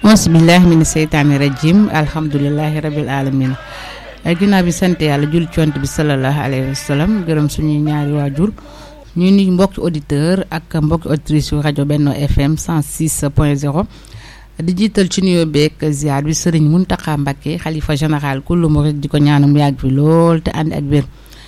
bismillahi mina seytaani rajim alhamdulilahi rabil alamin ginnaaw bi sant yàlla jul cont bi salallahu alayhi wa sallam gërëm suñuy ñaari waajur ñu nuy mbokki auditeur ak mbokki auditrice yu rajo Benno FM 106 point 0 di jiital ci nuyoo beeg ziar bi sëriñ Muntaxa Mbakke xalifa général kullu murid di ko ñaanum yàgg fi lool te ànd ak wér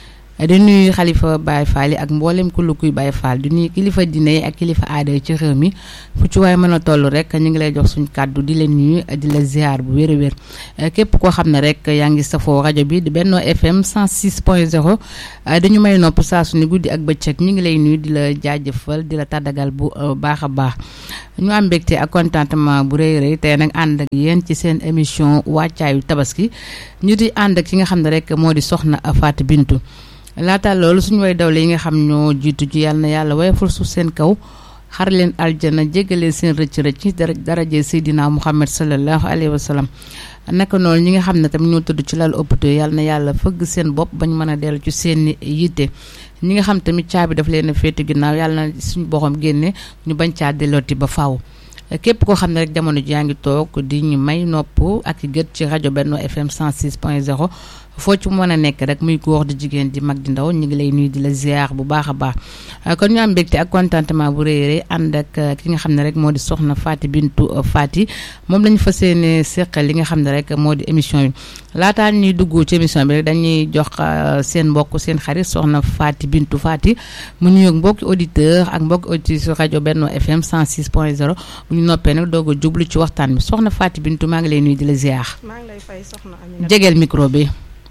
di nuyu xalifa Baye Fall yi ak mboolem kullu kuy Baye Fall di nuyu kilifa diine yi ak kilifa aada yi ci réew mi fu ci waaye mën a toll rek ñu ngi lay jox suñ kàddu di leen nuyu di la ziar bu wér a wér képp koo xam ne rek yaa ngi safoo rajo bi di Benno FM 106 point 0 dañu may nopp saa su ni guddi ak bëccëg ñu ngi lay nuyu di la jaajëfal di la tàddagal bu baax a baax ñu am mbégte ak contentement bu rëy rëy tey nag ànd ak yéen ci seen émission wàccaayu tabaski ñu di ànd ak ki nga xam ne rek moo di soxna Fatou Bintou laata loolu suñu way dawle yi nga xam ñoo jiitu ci yàlla na yàlla wayful suuf seen kaw xar leen aljana jégalee seen rëcc rëcc dara daraje Seydina Muhammad sallallahu alayhi wa sallam naka noonu ñi nga xam ne tamit ñoo tëdd ci lal hôpital yàlla na yàlla fëgg seen bopp bañ mën a dellu ci seen yitte ñi nga xam tamit caabi daf leen a féete ginnaaw yàlla na suñu boxam génne ñu bañ caa dellooti ba faaw. képp koo xam ne rek jamono ji yaa ngi toog di ñu may nopp ak gët ci rajo Benno FM 106 point 0 foo ci mën a nekk rek muy góor di jigéen di mag di ndaw ñu ngi lay nuyu di la ziar bu baax a baax kon ñu am mbégte ak contentement bu rëy rëy ànd ak ki nga xam ne rek moo di soxna Fatou Bintou Faty moom la ñu fas yéene seqal li nga xam ne rek moo di émission bi laataa ñuy dugg ci émission bi rek dañuy jox seen mbokk seen xarit soxna Fatou Bintou Faty mu nuyoog mbokki auditeur ak mbokki auditrice rajo Benno FM 106 point 0 bu ñu noppee nag doog a jublu ci waxtaan bi soxna Fatou Bintou maa ngi lay nuyu di la ziar. maa ngi lay fay soxna Aminata jegeel micro bi.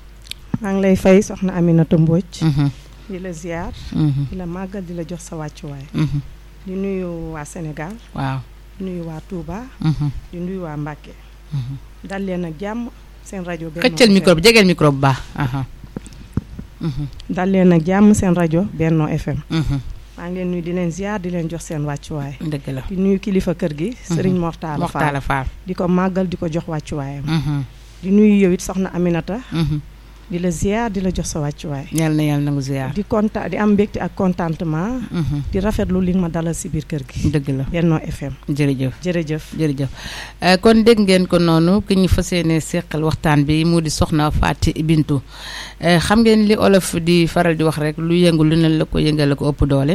maa ngi lay fay soxna Aminata Mbodj. di la ziar. di la màggal di la jox sa wàccuwaay. di nuyu waa Sénégal. waaw di nuyu waa Touba. di nuyu waa Mbacke. dal leen ak jàmm seen rajo. Benno xëccal micro bi jegeel micro bu baax. dal leen ak jàmm seen rajo Benno FM. maa ngi leen nuyu di leen ziar di leen jox seen wàccuwaay. dëgg la di nuyu kilifa kër gi. Serigne Mortala Moxtaala Fall di ko màggal di ko jox wàccuwaayam. di nuyu yow it soxna Aminata. di la ziar di la jox sa wàccuwaay. yal na yàlla nangu ziar. di kontaan di am mbégte ak contentement. di rafetlu li nga ma dalal si biir kër gi. dëgg la Benno FM. jërëjëf jërëjëf. jërëjëf kon dégg ngeen ko noonu ki ñu fas yéene seqal waxtaan bi mu di soxna Fatou Bintou xam ngeen li olof di faral di wax rek lu yëngu lu ne la ko yëngal la ko ëpp doole.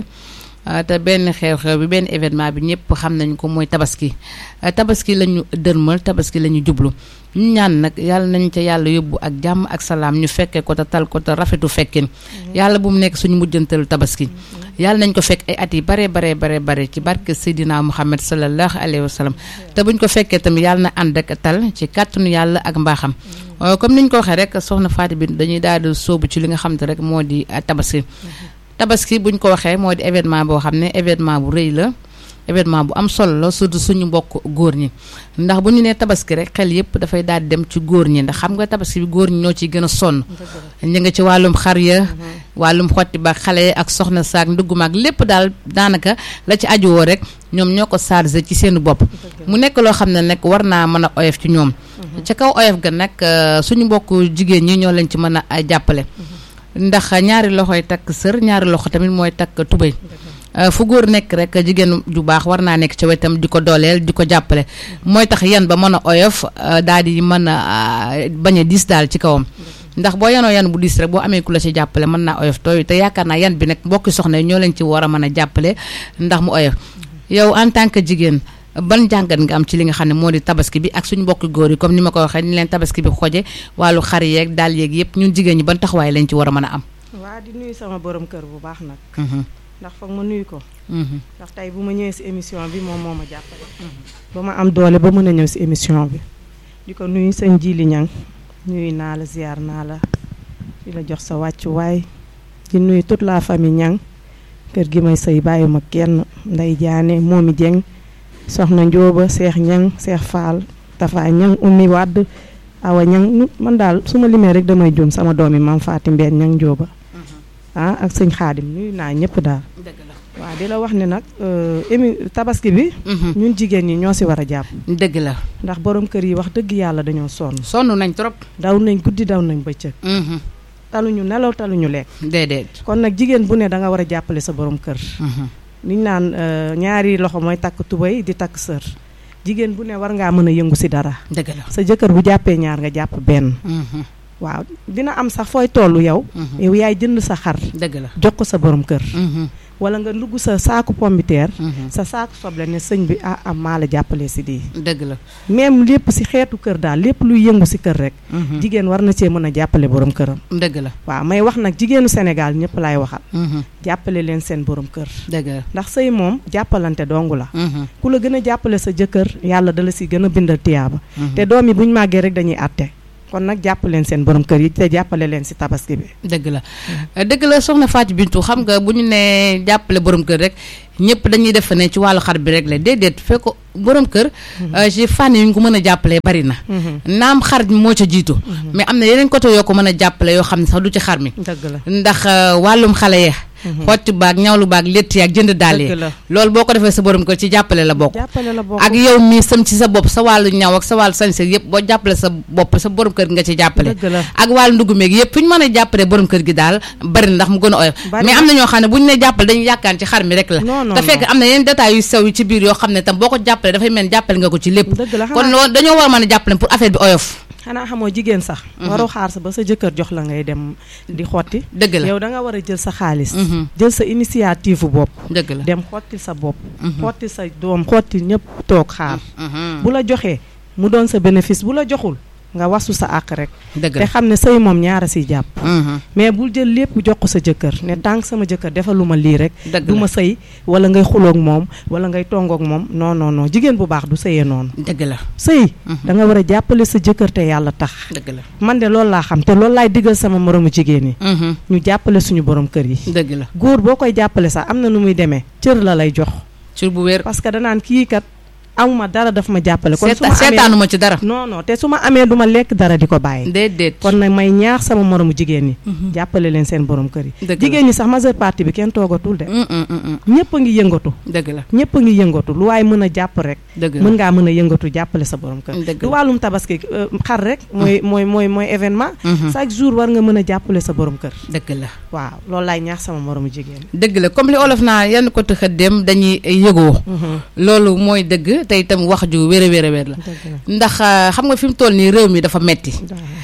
te benn xew-xew bi benn événement bi ñëpp xam nañ ko mooy tabaski tabaski la ñu dërmal tabaski la ñu jublu ñu ñaan nag yàlla nañ ca yàlla yóbbu ak jàmm ak salaam ñu fekkee ko te tal ko te rafetu fekkin yàlla bu mu nekk suñu mujjantalu tabaski yàlla nañ ko fekk ay at yi bare bare bare bare ci barke Seydina Muhammad sallallahu alayhi wa sallam te buñ ko fekkee tamit yàlla na ànd ak tal ci kàttanu yàlla ak mbaaxam comme niñ ko waxee rek soxna Fatou bi dañuy daal di sóobu ci li nga xam te rek moo di tabaski tabaski buñ ko waxee moo di événement boo xam ne événement bu rëy la événement bu am solo la surtout suñu mbokk góor ñi ndax bu ñu nee tabaski rek xel yëpp dafay daal di dem ci góor ñi ndax xam nga tabaski bi góor ñi ñoo ciy gën a sonn ñu nga ci wàllum xar ya wàllum xotti ba xale ak soxna saak ndugg maag lépp daal daanaka la ci aju woo rek ñoom ñoo ko chargé ci seen bopp mu nekk loo xam ne nag war naa mën a oyof ci ñoom ca kaw oyof ga nag suñu mbokk jigéen ñi ñoo leen ci mën a jàppale ndax ñaari loxoy takk sër ñaari loxo tamit mooy takk tubéy fu góor nekk rek jigéen ju baax war naa nekk ca wetam di ko dooleel di ko jàppale mooy tax yan ba mën a oyof daal di mën a bañ a diis daal ci kawam ndax boo yanoo yan bu diis rek boo amee ku la ci jàppale mën naa oyof tooy te yaakaar naa yan bi nag mbokki soxna yi ñoo leen ci war a mën a jàppale ndax mu oyof yow en tant que jigéen ban jàngat nga am ci li nga xam ne moo di tabaski bi ak suñu mbokki góor yi comme ni ma ko waxee ni leen tabaski bi xoje wàllu xar yeeg daal yeeg yëpp ñun jigéen ñi ban taxawaay lañ ci war a mën a am. waa di nuyu sama borom kër bu baax nag. ndax foog ma nuyu ko. ndax tey bu ma ñëwee si émission bi moom moo ma jàppale. ba ma am doole ba mën a ñëw si émission bi. di ko nuyu sëñ Jili Ñang nuyu naa la ziar naa la di la jox sa wàccuwaay di nuyu toute la famille Ñang kër gi may sëy bàyyi ma kenn nday jaane moomi jeng soxna njóoba seex ñang seex faal tafa ñang ummi wàdd awa ñang man daal su ma limee rek damay juum sama doom yi maam faati mbeen ñang njóoba ah ak sëñ xaadim nuyu naa ñëpp daal waaw di la wax ne nag émi tabaski bi ñun jigéen ñi ñoo si war a jàpp dëgg la ndax borom kër yi wax dëgg yàlla dañoo sonn sonn nañ trop daw nañ guddi daw nañ bëccëg taluñu nelaw taluñu lekk déedéet kon nag jigéen bu ne da nga war a jàppale sa borom kër liñ naan ñaari loxo mooy takk tubéy di takk sër jigéen bu ne war ngaa mën a yëngu si dara dëgg la sa jëkkër bu jàppee ñaar nga jàpp benn waaw dina am sax fooy toll yow yow yaay jënd sa xar dëgg la jox ko sa borom kër wala nga ndugg sa saaku pombiteer sa saaku soble ne sëñ bi ah am maa la jàppale si di dëgg la même lépp si xeetu kër daal lépp luy yëngu si kër rek jigéen war na cee mën a jàppale borom këram dëgg la waaw may wax nag jigéenu Sénégal ñëpp laay waxal jàppale leen seen borom kër dëgg la ndax sëy moom jàppalante dongu la ku la gën a jàppale sa jëkkër yàlla dala si gën a bindal tiyaaba te doom yi bu ñu màggee rek dañuy àtte kon nag jàpp leen seen borom kër yi te jàppale leen si tabaski bi. dëgg la dëgg la soxna Fatou Bintou xam nga bu ñu nee jàppale borom kër rek ñëpp dañuy def ne ci wàllu xar bi rek la déedéet fekk borom kër. ci fànn yu ñu ko mën a jàppale bari na. naam xar mi moo ca jiitu. mais am na yeneen côté yoo ko mën a jàppale yoo xam ne sax du ci xar mi. dëgg la ndax wàllum xale ya xotti baag ñawlu baag létt yaag jënd daal yi loolu boo ko defee sa borom kër ci jàppale la bokk ak yow mii sam ci sa bopp sa wàllu ñaw ak sa wàllu sañse yëpp boo jàppale sa bopp sa borom kër nga ci jàppale ak wàllu ndugg meeg yëpp fu ñu mën a jàppale borom kër gi daal bari na ndax mu gën a oyof mais am na ñoo xam ne bu ñu ne jàppale dañuy yàkkaan ci xar mi rek la te fekk am na yeneen détails yu sew yu ci biir yoo xam ne tam boo ko jàppale dafay mel jàppale nga ko ci lépp kon loolu dañoo war a mën a jàppale pour affaire bi oyof xanaa xamoo jigéen sax. waroo xaar sa ba sa jëkkër jox la ngay dem di xotti. dëgg la yow da nga war a jël sa xaalis. jël sa initiative bopp. dëgg la dem xotti sa bopp. xotti sa doom xotti ñëpp toog xaar. bu la joxee mu doon sa bénéfice bu la joxul nga wasu sa àq rek. dëgg te xam ne sëy moom ñaara siy jàpp. mais bul jël lépp jox ko sa jëkkër ne tànk sama jëkkër defaluma lii rek. du ma sëy wala ngay xuloog moom wala ngay tongoog moom non non non jigéen bu baax du sëyee noonu. dëgg la sëy da nga war a jàppale sa jëkkër te yàlla tax. dëgg la man de loolu laa xam te loolu laay diggal sama moromu jigéen yi. ñu jàppale suñu borom kër yi. dëgg la góor boo koy jàppale sax am na nu muy demee cër la lay jox. cër bu wér parce que danaan kii kat. amuma dara daf ma jàppale. kon su ma seetaanuma ci dara. non non te su ma amee du ma lekk dara di ko bàyyi. déedéet kon nag may ñaax sama moromu jigéen ñi. jàppale leen seen borom kër yi. jigéen ñi sax majeure partie bi kenn toogatul de. ñëpp a ngi yëngatu. dëgg la ñëpp a ngi yëngatu lu waaye mën a jàpp rek. dëgg mën ngaa mën a yëngatu jàppale sa borom kër. dëgg lu wàllum tabaski xar rek. mooy mooy mooy mooy événement. chaque jour war nga mën a jàppale sa borom kër. dëgg la waaw loolu laay ñaax sama moromu jigéen dëgg la comme li olof naa yenn ko tëxa dem dañuy yëgoo. loolu mooy dëgg te itam wax ju wér a wér a wér la ndax xam nga fi mu toll nii réew mi dafa metti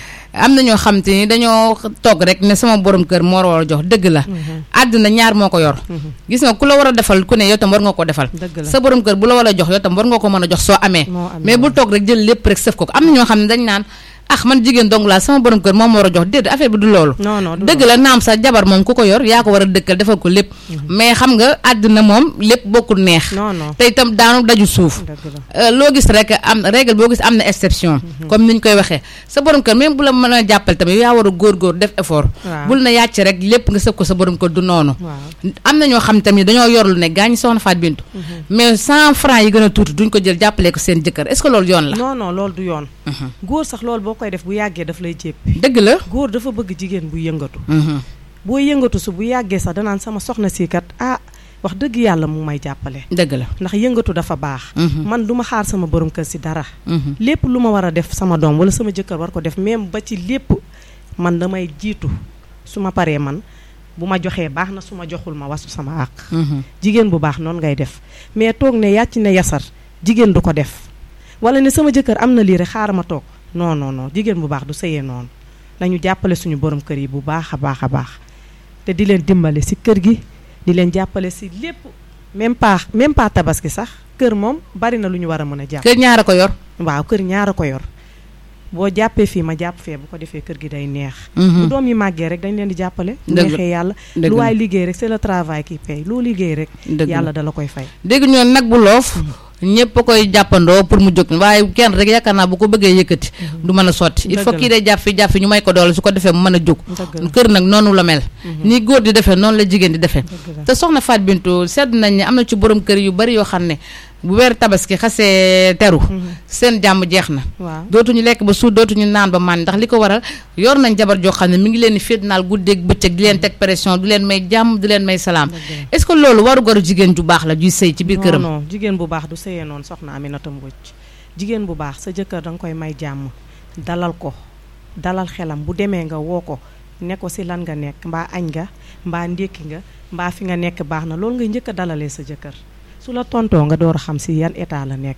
am na ñoo xam te ni dañoo toog rek ne sama borom kër moo war a jox dëgg la àdduna ñaar moo ko yor gis nga ku la war a defal ku ne yow tam war nga ko defal sa borom kër bu la war a jox yow tam war nga ko mën a jox soo amee mais bul toog rek jël lépp rek sëf ko ko am na ñoo xam ne dañ naan ah man jigéen dong laa sama borom kër moom war a jox déedéet affaire bi du loolu dëgg la naam sa jabar moom ku ko yor yaa ko war a dëkkal defal ko lépp mais xam nga àddina moom lépp bokkul neex te itam daanu daju suuf loo gis rek am règle boo gis am na exception comme ni ñu koy waxee sa borom kër même bu la mën a jàppale tamit yaa war a góor-góor def effort bul na yàcc rek lépp nga sëf ko sa borom kër du noonu am na ñoo xam tamit dañoo yor lu ne gaañ soxna Faat Bintu mais cent francs yi gën a tuuti duñ ko jël jàppale ko seen jëkkër est-ce que loolu yoon la non non loolu du yoon góor sax loolu boo koy def bu yàggee daf lay jéppi dëgg la góor dafa bëgg jigéen bu yëngatu boo yëngatu su bu yàggee sax danaan sama soxna si kat ah wax dëgg yàlla mu may jàppale dëgg la ndax yëngatu dafa baax man du ma xaar sama borom kër si dara lépp lu ma war a def sama doom wala sama jëkkër war ko def même ba ci lépp man damay jiitu su ma paree man bu ma joxee baax na su ma joxul ma wasu sama àq jigéen bu baax noonu ngay def mais toog ne yàcc ne yasar jigéen du ko def wala ne sama jëkkër am na lii rek xaaral ma toog non non non jigéen bu baax du sëyee noonu nañu jàppale suñu borom kër yi bu baax a baax a baax te di leen dimbale si kër gi di leen jàppale si lépp même pas même pas tabaski sax kër moom bari na lu ñu war a mën a jàpp kër ñaara ko yor waaw kër ñaara ko yor boo jàppee fii ma jàpp fee bu ko defee kër gi day neex bu doom yi màggee rek dañ leen di jàppale neexee yàlla lu waay liggéey rek c'est le travail qui paye loo liggéey rek yàlla dala koy fay dégg ñoon nag bu loof ñëpp a koy jàppandoo pour mu jóg waaye kenn rek yaakaar naa bu ko bëggee yëkkati du mën a sotti il faut kii day jàpp fi jàpp fi ñu may ko doole su ko defee mu mën a jóg kër nag noonu la mel ni góor di defee noonu la jigéen di defee te soxna Faat Bintu sedd nañ ne am na ci borom kër yu bari yoo xam ne bu weer tabaski xasee teru seen jàmm jeex na dootuñu lekk ba suur dootuñu naan ba man ndax li ko waral yor nañ jabar joo xam ne mi ngi leen di fitnaal guddeeg bëccëg di leen teg pression du leen may jàmm du leen may salaam est-ce que loolu waru garu jigéen ju baax la juy sëy ci biir këram non jigéen bu baax du sëyee noonu soxna Aminata Mbodj jigéen bu baax sa jëkkër da nga koy may jàmm dalal ko dalal xelam bu demee nga woo ko ne ko si lan nga nekk mbaa añ nga mbaa ndékki nga mbaa fi nga nekk baax na loolu ngay njëkk a dalalee sa jëkkër su la tontoo nga door a xam si yan état la nekk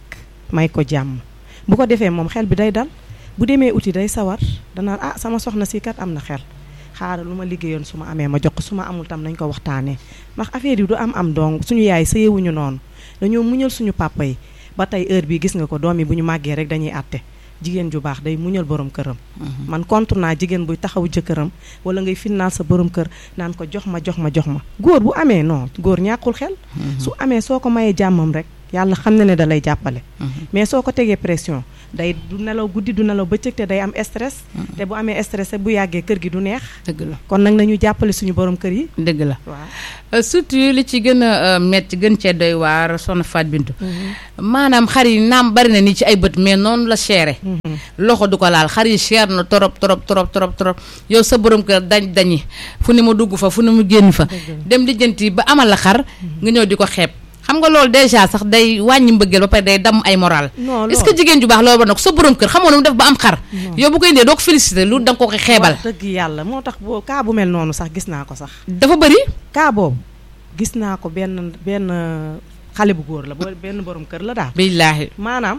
may ko jàmm bu ko defee moom xel bi day dal bu demee uti day sawar danaan ah sama soxna si kat am na xel xaaral lu ma liggéeyoon su ma amee ma jox ko su ma amul tam nañ ko waxtaanee ndax affaire yi du am am donc suñu yaay sëyewuñu noonu dañoo muñal suñu papa yi ba tey heure bii gis nga ko doom yi bu ñu màggee rek dañuy àtte jigéen ju baax day muñal borom këram man contre naa jigéen buy taxaw jëkkëram wala ngay finnaal sa borom kër naan ko jox ma jox ma jox ma góor bu amee non góor ñàkkul xel su amee soo ko mayee jàmmam rek yàlla xam na ne da lay jàppale mais soo ko tegee pression day du nelaw guddi du nelaw bëccëg te day am stress te bu amee stress bu yàggee kër gi du neex dëgg la kon nag nañu jàppale suñu borom kër yi dëgg la waaw surtout li ci gën a metti gën cee doy waar soxna Faat Bintu maanaam xar yi naam bari na ni ci ay bët mais noonu la chéré loxo du ko laal xar yi cher na torop torop torop torop torop yow sa borom kër dañ dañi fu ne mu dugg fa fu ne mu génn fa dem lijjanti ba amal la xar nga ñëw di ko xeeb xam nga loolu déjà sax day wàññi mbëggeel ba pare day dam ay moral est-ce que jigéen ju baax loolu ba nag sa borom kër xamoo nu mu def ba am xar yow bu koy indee doo ko félicité lu da nga ko ko xeebal dëgg yàlla moo tax boo kaa bu mel noonu sax gis naa ko sax dafa bëri kaa boobu gis naa ko benn benn xale bu góor la boo benn borom kër la daal billaahi maanaam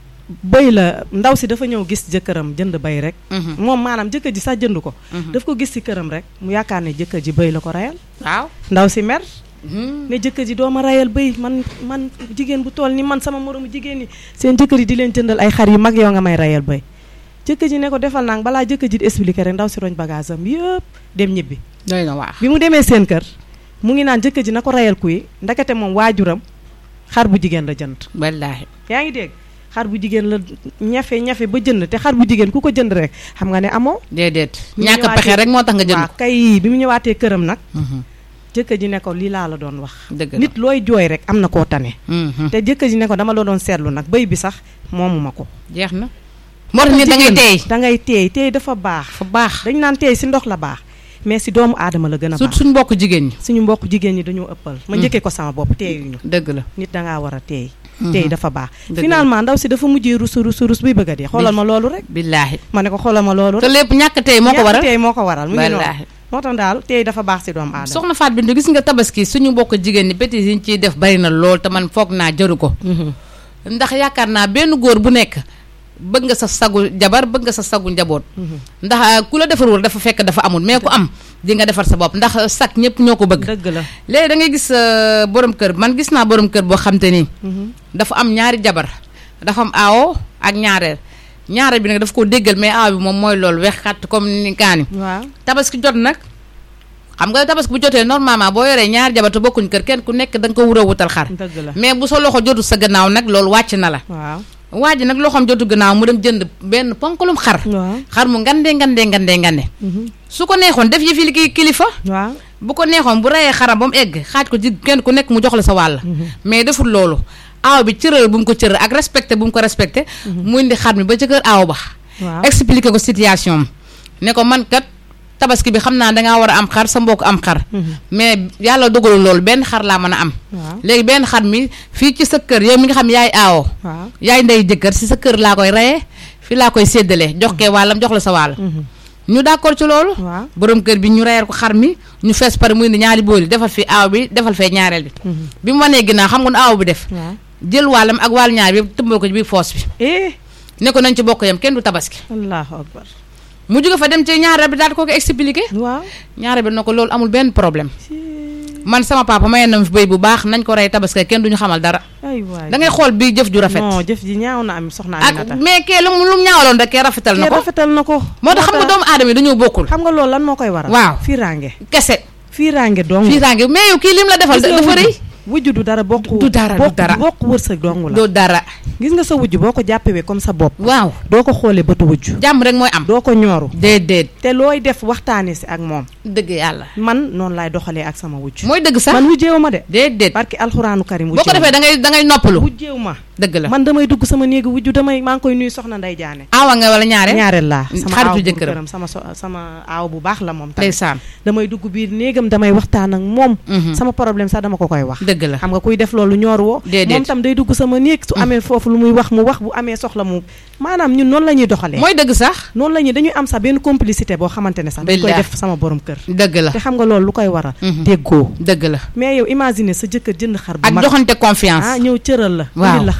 bëy la ndaw si dafa ñëw gis jëkkëram jënd bëy rek moom maanaam jëkkër ji sax jënd ko daf ko gis ci këram rek mu yaakaar ne jëkkër ji bëy la ko reyal waaw ndaw si mer ne jëkkër ji doo ma rayal bëy man man jigéen bu tool ni man sama moromu jigéen ñi seen jëkkër yi di leen jëndal ay xar yu mag yow nga may rayal bëy jëkkër ji ne ko defal naa balaa jëkkër ji di expliquer rek ndaw si roñ bagage am yëpp dem ñibbi doy na waaw bi mu demee seen kër mu ngi naan jëkkër ji na ko rayal kuy ndekete moom waajuram xar bu jigéen la jënd wallaahi yaa ngi dégg xar bu jigéen la ñafe ñafe ba jënd te xar bu jigéen ku ko jënd rek xam nga ne amoo déedéet ñàkk pexe rek moo tax nga jënd waaw kay bi mu ñëwaatee këram nag jëkkër ji ne ko lii laa la doon wax nit looy jooy rek am na koo tane te jëkkër ji ne ko dama la doon seetlu nag bëy bi sax moomu ma ko jeex na moo tax nit da ngay teey da ngay teey teey dafa baax fa baax dañ naan teey si ndox la baax mais si doomu aadama la gën a baax suñ mbokk jigéen ñi suñu mbokk jigéen ñi dañoo ëppal ma njëkkee ko sama bopp teeyuñu dëgg la nit dangaa war a teey teey dafa baax finalement ndaw si dafa mujjee rusu rusu rus buy bëgg a dee xoolal ma loolu rek billaahi ma ne ko xoolal ma loolu te lépp ñàkk teey moo ko waral teey moo ko waral mu ngi noonu moo tax daal teey dafa baax si doomu aadama soxna Faat Bintu gis nga tabaski suñu mbokk jigéen ñi bétis yi ñu ciy def bari na lool te man foog naa jëru ko ndax yaakaar naa benn góor bu nekk bëgg nga sa sagu jabar bëgg nga sa sagu njaboot ndax ku la defarul dafa fekk dafa amul mais ku am di nga defar sa bopp ndax sag ñëpp ñoo ko bëgg dëgg la léegi da ngay gis borom kër man gis naa borom kër boo xam te ni dafa am ñaari jabar dafa am aawo ak ñaareel ñaareel bi nag dafa ko déggal mais aaw bi moom mooy loolu wex xat comme ni kaani waaw tabaski jot nag xam nga tabaski bu jotee normalement boo yoree ñaari jabar te bokkuñ kër kenn ku nekk da nga ko wura wutal xar dëgg la mais bu sa loxo jotul sa gannaaw nag loolu wàcc na la waaw waa ji nag loxoom jotu gannaaw mu dem jënd benn ponkalum xar waaw xar mu ngandee ngandee ngandee ngande su ko neexoon def yëfi li kilifa waaw bu ko neexoon bu reyee xaram ba mu egg xaaj ko ci kenn ku nekk mu jox la sa wàll mais deful loolu aaw bi cëral bu mu ko cëral ak respecté bu mu ko respecté mu indi xar mi ba ca kër aaw ba waaw expliqué ko situation am ne ko man kat tabaski bi xam naa dangaa war a am xar sa mbokk am xar mais yàlla dogalul loolu benn xar laa mën a am waaw léegi benn xar mi fii ci sa kër yow mi nga xam yaay aawo waaw yaay ndey jëkkër si sa kër laa koy reyee fii laa koy séddalee jox kee wàllam jox la sa wàll ñu d'accord ci loolu waaw borom kër bi ñu reyal ko xar mi ñu fees pare muy indi ñaari bool yi defal fi aaw bi defal fee ñaareel bi bi mu wanee ginnaaw xam nga nu aaw bi def waaw jël wàllam ak wàll ñaar bi yëpp tëmbal ko ci biir foos bi eh ne ko nañ ci bokk yam kenn du tabaski allahu akbar mu jóge fa dem ci ñaareel bi daal di ko ko expliqué waaw ñaareel bi na ko loolu amul benn problème man sama papa mayee na fi béy bu baax nañ ko rey tabaski kenn duñu xamal dara ay waay da ngay xool bii jëf ju rafet non jëf ji ñaaw na am soxna ak Aminata mais kee lu mu lu mu ñaawaloon rek kee rafetal na kee ko rafetal na ko moo tax xam nga doomu aadama yi dañoo bokkul xam nga loolu lan moo koy waral waaw fiiraange kese fiiraange dong fiiraange mais yow kii lim la defal gis nga dafa wujju. rëy wujju du dara bokk du dara, du bokk dara. bokk wërsëg dong la doo dara gis nga sa wujju boo ko jàppewee comme sa bopp waaw doo ko xoolee bëtu wujju jàmm rek mooy am doo ko ñooru déedéet te looy def waxtaane si ak moom dëgg yàlla man noonu laay doxalee ak sama wujju mooy dëgg sax man wujjeewu ma de déedéet barki alxuraanu karim boo ko defee da ngay da ngay noppalu wujjeewu ma dëgg la man damay dugg sama néegu wujju damay maa ngi koy nuyu soxna nday jaane aawa nga wala ñaare ñaareel laa sama xaritu aaw bu jëkkëram. këram sama so sama aaw bu baax la moom tamit ndeysaan damay dugg biir néegam damay waxtaan ak moom Mhm. sama problème sax dama ko koy wax dëgg la xam nga kuy def loolu ñoor woo Déedéet. moom tam day dugg sama néeg su amee foofu lu muy wax mu wax bu amee soxla mu maanaam ñun noonu la ñuy doxalee mooy dëgg sax noonu la ñuy dañuy am sax benn complicité boo xamante ne sax dañ koy Billah. def sama borom kër dëgg la te xam nga loolu lu koy waral Mhm. déggoo dëgg la mais yow imagine sa jëkkër jënd xar bu ak mag joxante confiance ah ñëw cëral la Waaw. indil la xar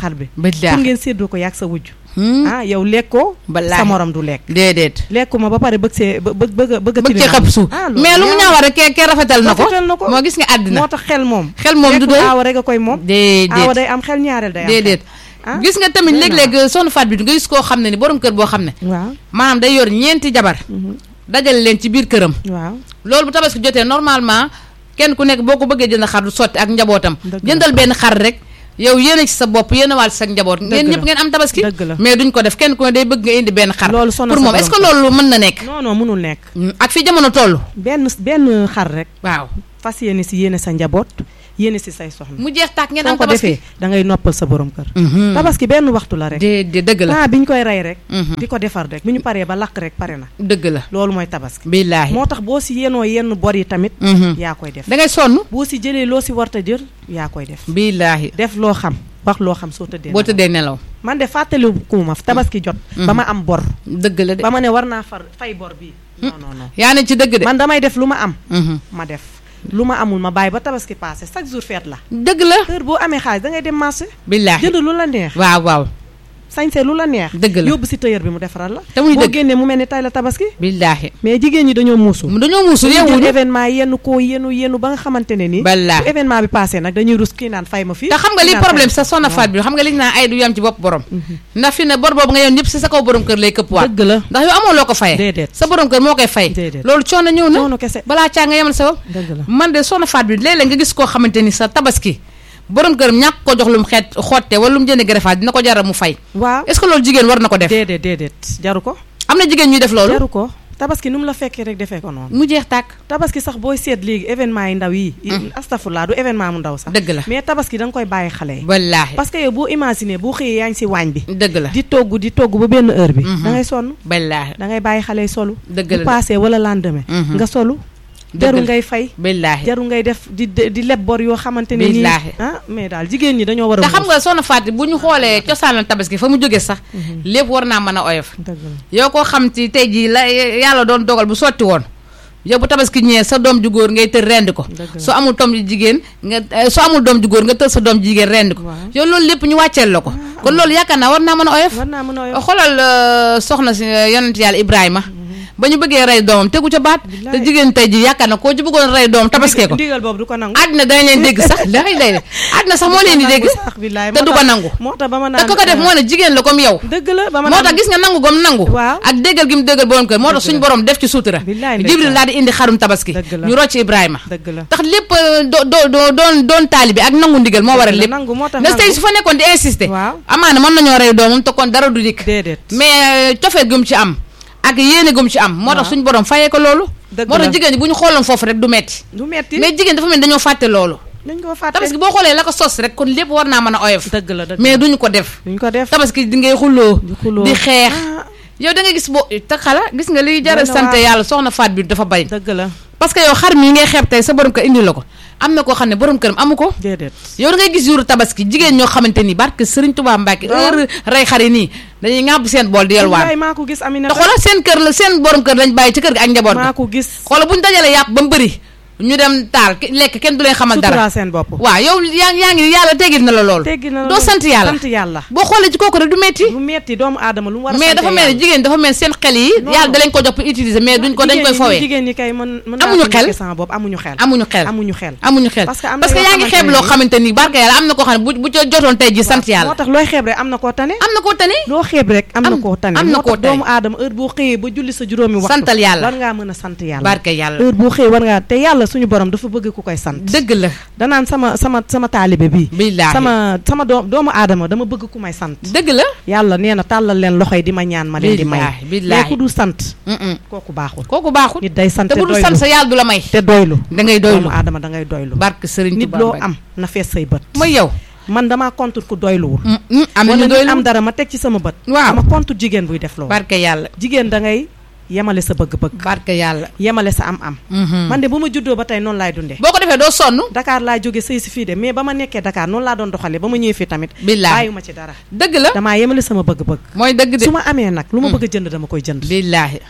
xar bi billaahi pour ngeen séddoo ko yàgg sa wujj Hmm. ah yow lekkoo Wallaahi. sa morom du lekk déedéet lekkuma ba pare bëgg see bë bëgg bëgg bëgg a bëgg cee tilimal. xëpp suuf ah loolu mais lu mu ñaaw. ñaawal rek ke ke rafetal na ko Rafetal na ko. moo gis nga àddina moo tax xel moom xel moom du lekkul doy aawa rek a koy moom aawa déedéet day am xel ñaareel day am déedéet ah gis nga tamit doy na léeg-léeg soxna Faat bi nga gis koo xam ne ni borom kër boo xam ne waaw maanaam day yor ñeenti jabar mhm, dajale leen ci biir këram waaw loolu bu tabaski jotee normalement kenn ku nekk boo ko bëggee jënd xar du sotti ak njabootam Dëgg la. jëndal benn xar rek yow yéene ci sa bopp yéene waal ci sa njaboot ngeen la. ñëpp ngeen am tabaski Dëgg la. mais duñ ko def kenn ku ne day bëgg nga indi benn xar Loolu sonal pour sa moom est-ce que borom loolu mën na nekk non non mënul nekk ak fi jamono toll benn benn xar rek waaw fas yéene si yéene sa njaboot yéene si say soxna mu jeex tàkk ngeen soo am ko tabaski defee da ngay noppal sa borom kër Mhm. tabaski benn waxtu la rek de de dëgg la temps bi ñu koy rey rek Mhm. di ko defar rek bi ñu paree ba lakk rek pare na dëgg la loolu mooy tabaski billaahi moo tax boo si yenoo yenn bor yi tamit Mhm. yaa koy def da ngay sonn boo si jëlee loo si warta jël yaa koy def billaahi def loo xam wax loo xam soo tëddee boo nelaw. tëddee nelaw man de fàttaliku ma tabaski jot ba ma am bor dëgg la de ba ma ne war naa far fay bor bii non non non yaa ne ci dëgg de man damay def lu ma am Mhm. ma def lu ma amul ma bàyyi ba tabaski passé chaque jour feet la dëgg la heure boo amee xaalis da ngay dem marché billaahi jënd lu la neex waaw waaw sañse lu la neex Dëgg la. yóbbu si tailleur bi mu defaral la Te muy boo dëgg. génnee mu mel ni tay la tabaski billaahi mais jigéen ñi dañoo muusu mu dañoo muusu dañuy jël yeewuñu événement yenn koo yenu yenu ba nga xamante ne nii Wallaahi. bu événement bi passé nag dañuy rus kii naan fay ma fii te xam nga kii li naan problème fay sa sonna faat bi xam nga li ñu naan ay du yam ci bopp borom ndax fi ne bor boobu nga yoon ñëpp si sa kaw borom kër lay këpp waat dëgg la ndax yow amoo loo ko faye Déedéet. sa borom kër moo koy fay Déedéet. loolu coono ñëw na noonu kese balaa caa nga yemal sa bopp dëgg la man de sonna faat bi léeg-léeg nga gis koo xamante ni sa tabaski borom kër ñàkk ko jox lu mu xeet xotte wala lu mu jënd greffage dina ko jaral mu fay waaw est-ce que loolu jigéen war na ko def déedéet déedéet jaru ko am na jigéen ñuy def loolu jaru ko tabaski nu mu la fekkee rek defee ko noonu mu jeex tàkk tabaski sax booy seet léegi événement yi ndaw yi astafurlaa du événement mu ndaw sax dëgg la mais tabaski da nga koy bàyyi xale yi wallaahi parce que yow boo imaginer boo xëyee yaa ngi si waañ bi dëgg la di togg di togg ba benn heure bi da ngay sonn wallaahi da ngay bàyyi xale yi solu dëgg bu la de. passé wala lendemain Mhm. nga solu Dëgg jaru la. ngay fay wallaahi jaru ngay def di di leb bor yoo xamante ne nii Billaahi. ah mais daal jigéen ñi dañoo war a te xam muus. nga soxna Fatou bu ñu xoolee cosaanal tabaski fa mu jógee sax lépp war naa mën a oyof dëgg la yow koo xam ci tey jii la yàlla doon dogal bu sotti woon yow bu tabaski ñëwee sa doom ju góor ngay tër rendi ko Dëgg la. soo amul doom ju jigéen nga eh, soo amul doom ju góor nga tër sa doom ju jigéen rendi ko Waaw. yow loolu lépp ñu wàcceel la ko kon loolu yaakaar naa war naa mën a oyof war naa mën a oyof xoolal euh, soxna si euh, yonent yàlla Ibrahima ba ñu bëggee rey doomam tegu ca baat te Billaay. jigéen tey ji yaakaar na koo ci bëggoon rey doomam tabaskee ko ndigal boobu du ko nangu àddina dañ leen dégg sax lay lay àddina sax moo leen di dégg sax billaay te moo du ko tax- nangu moo tax ba ma te naan ko ko def moo ne jigéen la comme yow dëgg la ba ma moo naan tax gis nga nangu gom nangu Waaw. ak déggal gi mu déggal borom kër moo tax Dëgg suñu la. borom def ci suutura Billaay jibril ndeysaan. daal di indi xarum tabaski Dëgg la. ñu rocc Ibrahima dëgg la tax lépp euh, do do do- doon doon taalibi ak nangu ndigal moo waral Dëgg la, lépp nangu moo tax nga tey nangu. su fa nekkoon di insister Waaw. amaana mën nañoo rey doomam te kon dara du dikk déedéet mais cofeel gum ci am ak yéene gum ci am moo tax Waaw. suñu borom fayee ko loolu Dëgg moo tax la. jigéen ñi bu ñu xooloon foofu rek du metti du metti mais jigéen dafa mel ni dañoo fàtte loolu dañ ko fàtte tabaski boo xoolee la ko sos rek kon lépp war naa mën a oyof dëgg la dëgg mais duñu ko def duñ ko def tabaski di ngay xulloo di xuloo di xeex Ah, yow da nga gis boo te xala gis nga liy jara Doy na sant waar. yàlla soxna faat bi dafa bari dëgg la parce que yow xar mii ngay xeeb tey sa borom kër indi la ko am na koo xam ne borom këram amu ko déedéet yow da ngay gis jour tabaski jigéen ñoo xamante ni barke Sëriñ Tuubaa Mbàkke Waaw. heure rey xar yi nii dañuy ŋàbb seen bool di yelwaan wallaay maa ko gis te Aminata xoolal seen kër la seen borom kër lañ bàyyi ci kër gi ak njaboot maa ga ko gis xoolal bu ñu dajalee yàpp ba mu bëri ñu dem taal ki- lekk kenn du leen xamal dara sutura seen bopp waaw yow yaa yaa ngi yàlla teggil na la lool teggi na la doo loolu. sant yàlla sant yàlla boo xoolee ci kooku rek du metti lu metti doomu aadama lu mu war a mais sante dafa mel ni yàlla. jigéen dafa mel ni seen xel yi Non, yàlla non. da leen ko jox pour utiliser mais duñ ko dañ Jigéen koy ñi- fowee jigéen ñi kay mën mën Amuñu naa ko xel. njëkkee sama bopp amuñu xel amuñu xel amuñu xel amuñu xel Parce que am na parce que yoo yaa ngi xamante xeeb ne loo nii- xamante ni barke yàlla am na koo xam ne bu bu ca jotoon tey ji sant moo yàlla tax looy xeeb rek am na koo tane am na koo tane loo xeeb rek am na Am- koo tane am na moo koo tax tane. doomu aadama heure boo xëyee ba julli sa juróomi waxtu Santal yàlla. war ngaa mën a sant yàlla barke yàlla heure boo xëyee war ngaa te yàlla suñu borom dafa bëgg ku koy sant dëgg la danaan sama sama sama taalibe bii billaahi sama sama doom doomu aadama dama bëgg ku may sant dëgg la yàlla nee na tàllal leen loxo yi di ma ñaan ma leen di may Billaahi, billaahi. mais ku du sant Mm-mm. kooku baaxul kooku baaxul nit day sant te te bu dul doylu sant sa yàlla du la may te doylu da ngay doylu doomu aadama da ngay doylu barke Sëriñ nit Tuubaa loo Mbàkke. am na fees say bët mooy yow man damaa contre ku doyluwul Mm, mm, am wala nañu nit doylu am dara ma teg ci sama bët Waaw. dama contre jigéen buy def loolu barke yàlla jigéen da ngay yemale sa bëgg-bëgg barke yàlla yemale sa am-am Mhm. man de bu ma juddoo ba tey noonu laay dundee boo ko defee doo sonn Dakar laa jóge sëy si fii de mais ba ma nekkee Dakar noonu laa doon doxalee ba ma ñëwee fii tamit billaahi bàyyiwuma ci dara dëgg la damaa yemale sama bëgg-bëgg mooy dëgg de su ma amee nag lu ma bëgg a jënd dama koy jënd billaahi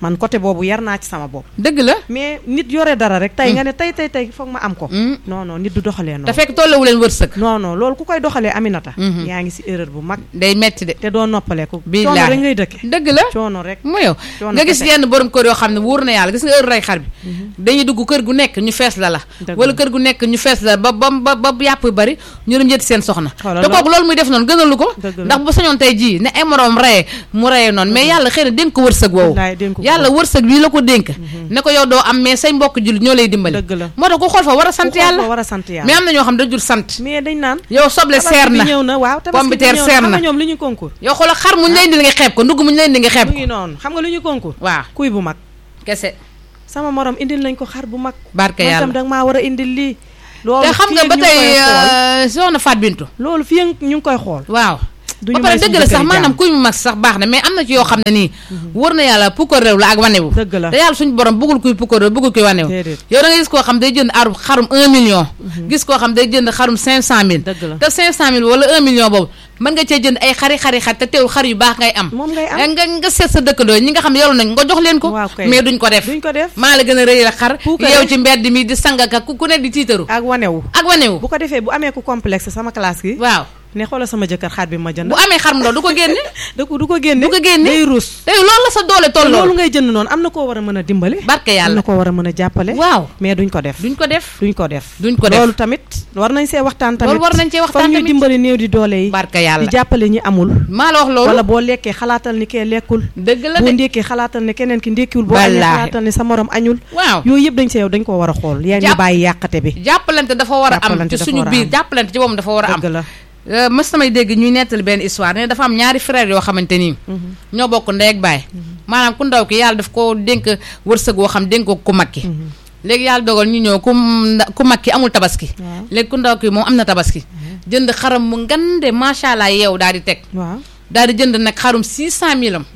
man côté boobu yar naa ci sama bopp dëgg la mais nit yore dara rek tey nga ne tey tey tey foog ma am ko Mm. non non nit du doxalee te noonu fekk tollewu leen wërsëg non non loolu ku koy doxalee Aminata Mhm. yaa ngi si erreur bu mag day metti de te doo noppaleeku coono Billaahi. rek ngay dëkke dëgg la coono rek mu yow Coono nga gis kese. yenn borom kër yoo xam ne wóor na yàlla gis nga heure rey xar bi dañuy dugg kër gu nekk ñu fees la la Dëgg wala la. kër gu nekk ñu fees la ba ba ba ba yàpp yu bari ñu dem jëti seen soxna Xoolal te loolu. kooku loolu muy def noonu gënalu ko Dëgg la. ndax bu sañoon tey jii ne ay moroom reyee mu reyee noonu mais yàlla xëy na dénk ko wërsëg woowu Wallaay dénk ko yàlla wërsëg bii la ko dénk ne ko yow doo am mais say mbokk jullit ñoo lay dimbali Dëgg la. moo tax ku xool fa war a sant ku xool yàlla ko war a sant yàlla mais am na ñoo xam ne dañu sant mais dañ naan yow soble tabaski seer bi na ñëw na waaw tabaski pomme de bi terre ñëw seer xam na nga ñoom li ñu concours yow xoolal xar muñ lay indi nga xeeb ko ndugg muñ lay indi nga xeeb mu ko ngi noonu xam nga lu ñu concours waaw kuy bu mag kese sama morom indil nañ ko xar bu mag barke man tam yàlla danga maa war a indil lii loolu te xam fii nga ak ba ñu ngi tey koy xool. euh, soxna Faat Bintu loolu fii ak ñu ngi koy xool waaw duñu ba pare may suñu dëgg la sax jëkkëri maanaam jàmm. kuy mu mag sax baax na mais am na ci yoo xam ne nii wër na yàlla pukkar réew la ak wanewu dëgg la te yàlla suñu borom bëggul kuy pukkar réew bëggul kuy wanewu Déedéet. yow da nga gis koo xam day jënd aru xarum 1 million gis koo xam day jënd xarum 500 mille Dëgg la. te 500 mille wala 1 million boobu mën nga cee jënd ay xari xari xar te teewul xar yu baax ngay am moom ngay am nga nga seet sa dëkkandoo ñi nga xam ne yoru nañ nga jox leen ko Waaw kay. mais duñ ko def duñ ko def maa la gën a rëy la xar Puukare. yow ci mbedd mi di sangaka ku ku ne di tiitaru ak wanewu ak wanewu bu ko defee bu amee ku complexe sama classe gi waaw ne xoolal sama jëkkër xar bi ma jënd bu amee xar mu ndaw du ko génne da ko du ko génne du ko génne day ruus te loolu la sa doole te loolu tolloo ngay jënd noonu am na koo war a mën a dimbale barke am yàlla na koo war a mën a jàppale waaw mais duñ ko def duñ ko def duñ ko def duñ ko def loolu tamit war nañ see waxtaan tamit loolu war nañ cee waxtaan foog ñuy tamit dimbali néew di doole yi barke di yàlla jàppale ñi amul maa la wax loolu wala boo lekkee xalaatal ni kee lekkul dëgg la boo de ndékkee xalaatal ne keneen ki ndékkiwul boo añee Wallaahi. xalaatal ne sa morom añul waaw yooyu yëpp dañ see yow dañ ko war a xool yaa ñu Jàpp- bàyyi yàqate bi jàppalante dafa war a am Jàppalante ci dafa suñu war a biir am. jàppalante ci boobu dafa war a am dëgg la Euh, mës samay dégg ñuy nettali benn histoire ne dafa am ñaari frère yoo xamante nii ñoo bokk ndey ak baay maanaam ku ndaw ki yàlla daf ko dénk wërsëg woo xam dénk ko ku mag ki léegi yàlla dogal ñu ñëw ku nda- ku mag ki amul tabaski waaw léegi ku ndaw ki moom am na tabaski jënd xaram mu ngande macha allah yeew daal di teg waaw daal di jënd nag xarum 600000 am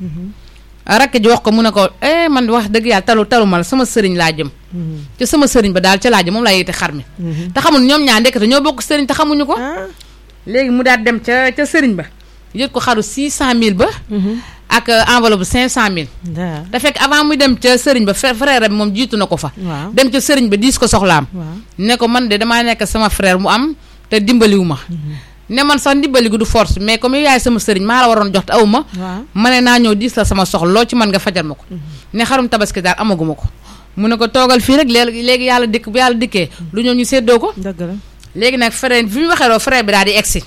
rakk ji wax ko mu ne ko eh man wax dëgg yàlla talu taluma la sama sëriñ laa jëm ci sama sëriñ ba daal ca laa jëm moom laa yéete xar mi te xamul ñoom ñaar ndekete ñoo bokk sëriñ te xamuñu ko ah léegi mu daal dem ca ca sëriñ ba yët ko xaru 600000 ba ak euh, enveloppe bu 500000 daa te fekk avant muy dem ca sëriñ ba frère frère bi moom jiitu na ko fa waaw dem ca sëriñ ba diis ko soxlaam waaw ne ko man de damaa nekk sama frère mu am te dimbaliwu ma ne man sax dimbali gu du force mais comme yow yaay sama sëriñ maa la waroon jox te aw ma waaw ma ne naa ñëw diis la sama soxla loo ci mën nga fajal ma ko ne xarum tabaski daal amaguma ko mu ne ko toogal fii rek léegi léegi yàlla dikk bu yàlla dikkee lu ñëw ñu séddoo ko dëgg la léegi nag frère bi mu waxee loo frère bi daal di egsi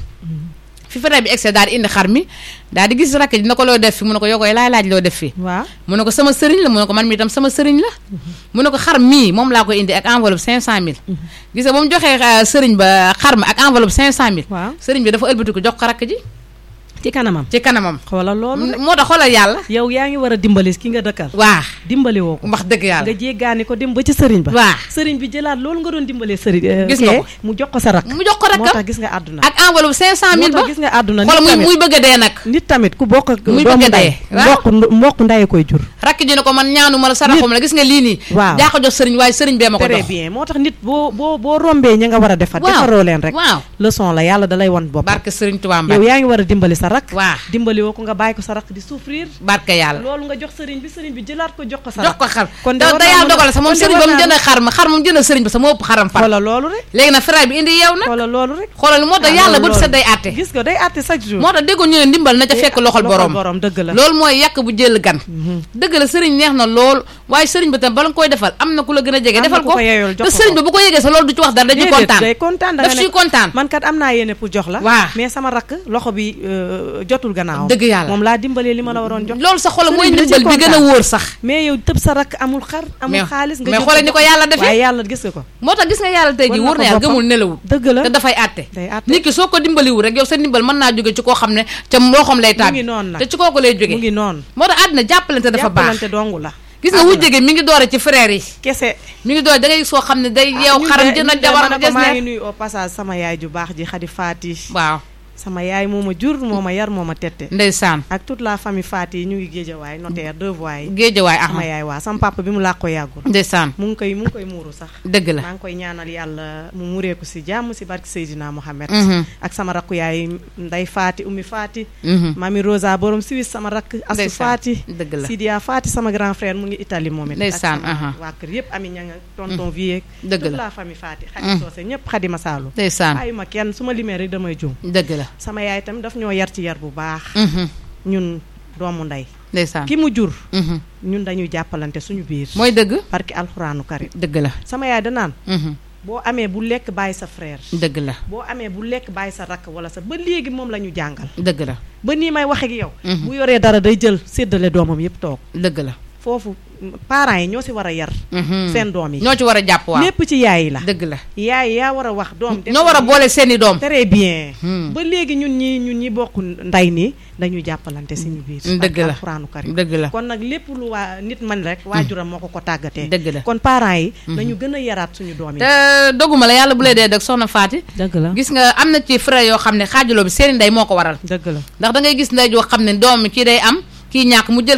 fi frère bi egsi daal di indi xar mi daal di gis rakk ji na ko loo def fi mu ne ko yoo koy laay laaj loo def fii waaw mu ne ko sama sëriñ la mu ne ko man mi itam sama sëriñ la mu ne ko xar mii moom laa koy indi ak enveloppe 500000 gis nga ba mu joxee euh, sëriñ ba xar ma ak enveloppe 500000 waaw sëriñ bi dafa ëlbatiku jox ko rakk ji ci kanamam ci kanamam xoolal loolu rek. moo tax xoolal yàlla yow yaa ngi war a dimbali ki nga dëkkal waa dimbali woo ko wax dëgg nga yàlla jéggaani ko dem ba ci sëriñ ba waa sëriñ bi jëlaat loolu nga doon dimbalee sëriñ eh, Gis nga kee, ko. mu jox ko sa rak mu jox ko moo tax rakkam gis nga àdduna ak enveloppe 500000 moo ba tax gis nga àdduna xoolal nit muy tamit muy bëgg a dee nag nit tamit ku bokk ak Muy doomu bëgg a nday dee, waaw. mbokk mbokk ndaye koy jur rakk ji ne ko man ñaanu ma la saraxu ma la gis nga lii nii waaw. daa ko jox sëriñ waaye sëriñ bee ma ko très jox bien moo tax nit boo boo boo rombee ña nga war a defar waaw defaroo leen rek waaw leçon la yàlla da lay won bopp barke sëriñ Tuubaa yow Mbàkke yaa ngi war a dimbali sa rak waa dimbali woo ko nga bàyyi ko sa rak di souffrir barke yàlla loolu nga jox sëriñ bi sëriñ bi jëlaat ko jox ko sa jox rak ko xar kon te de war te naa yàlla mën a- dogal sa moom kon de sëriñ war ba mu naa jënd xar ma xar moom jënd sëriñ ba sa moo ëpp xaram far xoolal loolu rek léegi nag frère bi indi yeew nag xoolal loolu rek xoolal moo tax Ah, yàlla loolu- bët sa day àtte gis nga day àtte chaque jour moo tax déggoon ñu ne ndimbal na ca fekk loxol borom borom dëgg la loolu mooy yàq bu jël gan dëgg la sëriñ neex na lool waaye sëriñ ba tam bala nga koy defal am na ku la gën a jege Am na defal ku ko ko yeyool jox te ko sëriñ ko. ba bu ko yegee sa loolu du ci wax dara dañuy Déedéet, kontaan day kontaan da daf nga ciy ne kontaan man kat am naa yéene pour jox la Waa. mais sama rakk loxo bi euh, jotul gannaaw Dëgg yàlla. moom laa dimbalee li ma la waroon jox loolu sa xol Sëriñ mooy bi da ciy ndimbal bi gën a kontaan. wóor sax mais yow tëb sa rakk amul xar amul mais xaalis nga mais jël xoolal ni ko yàlla defee waaye yàlla gis nga ko moo tax gis nga yàlla tey ji War na wóor na ko yàlla boppam. gëmul nelawul dëgg la te dafay àtte day àtte nit ki soo ko dimbaliwul rek yow sa ndimbal mën naa jóge ci koo xam ne ca loxoom lay mu tàbbi ngi noonu nag te ci kooku lay mu jóge ngi noonu moo tax àddina jàppalante dafa baax jàppalante dongu la gis nga wujje gi mi ngi doore ci frère yi kese mi ngi doore da ngay gis koo xam ne day ah, yeew ñun xaram de- jënd ñun de jabar ma ne des ko maa ngi ne nuyu au passage sama yaay ju baax ji xadi faati waaw sama yaay moo ma jur moo ma yar moo ma tette ndeysaan ak toute la famille Faty yi ñu ngi géejawaay notaire deux voies yi géejawaay sama Ahmad yaay waa sama papa bi mu làq ko yàggul ndeysaan mu ngi koy mu ngi koy muuru sax dëgg la maa ngi koy ñaanal yàlla mu mureeku si jàmm si barki Seydina Mohamed Mhm, ak sama rakku yaay Ndey Faty Oumy Faty mhm. mami Rosa borom Suisse sama rakk Asu Ndeysaan. Faty dëgg la Sidia Faty sama grand frère mu ngi Italie moom it Ndeysaan, ak sama aha. waa kër yëpp ami ña nga tonton vie dëgg toute la la famille Faty Xadi Soose ñëpp Xadi Masaalu ndeysaan bàyyi ma kenn su ma limee rek damay juum dëgg la sama yaay tamit daf ñoo yar ci yar bu baax Mhm, ñun doomu ndey ndeysaan ki mu jur Mhm. ñun dañuy jàppalante suñu biir mooy dëgg barki alxuraanu karim dëgg la sama yaay danaan Mhm, boo amee bu lekk bàyyi sa frère dëgg la boo amee bu lekk bàyyi sa rakk wala sa ba léegi moom la ñu jàngal dëgg la ba nii may wax ak yow Mhm. bu yoree dara day jël séddale doomam yëpp toog dëgg la foofu parents yi ñoo si war a yar Mhm. seen doom yi ñoo ci war a jàpp waaw lépp ci yaay yi la dëgg la yaay yaa war a wax doom def ñoo war a boole seeni doom très bien Hmm. ba léegi ñun ñi ñun ñi bokk nday nii dañuy jàppalante suñu biir dëgg barki la. alxuraanu karim dëgg la kon nag lépp lu waa nit man rek waajuram moo ko ko tàggatee dëgg la kon parents yi nañu gën a yaraat suñu doom yi te doguma la yàlla bu lay dee dëgg soxna Faty dëgg la gis nga am na ci frère yoo xam ne xaajaloo bi seeni ndey moo ko waral dëgg la ndax da ngay gis ndey joo xam ne doom mi kii day am kii ñàkk mu jël